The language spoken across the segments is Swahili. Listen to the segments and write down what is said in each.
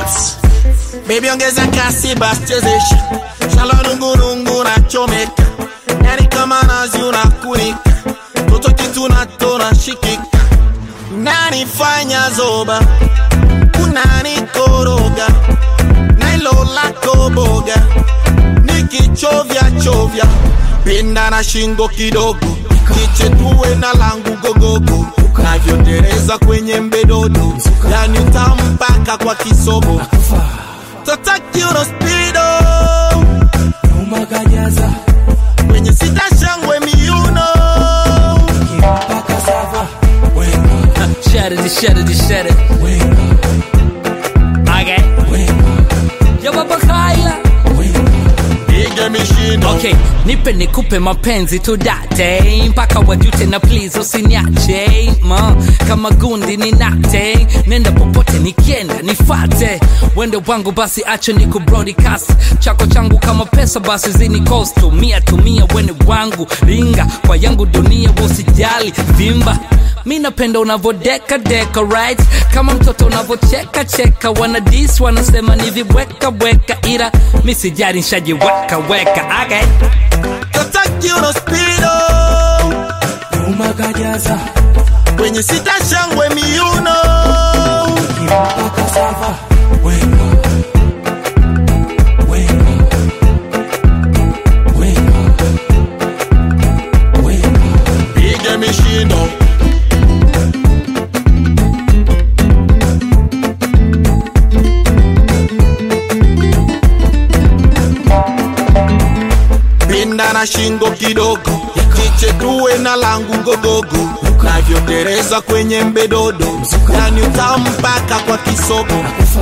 beats. Baby ongeza kasi basi chezesha Shala nungunungu na chomeka Yani kama nazi unakunika Toto kitu natona shikika Unanifanya zoba Unanikoroga Nailo lako boga Nikichovya chovya Pinda na shingo kidogo Kiche tuwe na langu gogogo Navyotereza kwenye mbedodo Yani utampaka kwa kisogo Tataki uno speedo umagajaza Kwenye sita shangwe miuno mpaka sava weka Shut it, shut it, shut it. weka Okay. weka Yo baba Kaila. weka Ige mishindo Okay, nipe nikupe mapenzi tu date mpaka wajute na please usiniache ma kama gundi ni nate nenda popote nikienda nifate wende wangu basi acho ni kubroadcast chako changu kama pesa basi zini cost tumia tumia wene wangu ringa kwa yangu dunia usijali vimba mi napenda unavodeka deka right kama mtoto unavocheka cheka wana dis wanasema ni vibweka bweka ila mi sijari nshajiweka weka okay. Tataki uno speedo umagajaza Kwenye sita shangwe miuno mpaka sava weka weka weka weka Ige mishindo Pinda na shingo kidogo Kiche tuwe na langu ngogogo Navyotereza kwenye mbedodo Yani utampaka kwa kisogo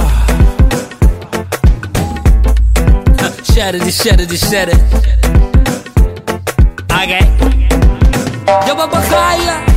Shut it, shut it, shut it. Okay. Yo, Baba Kyla.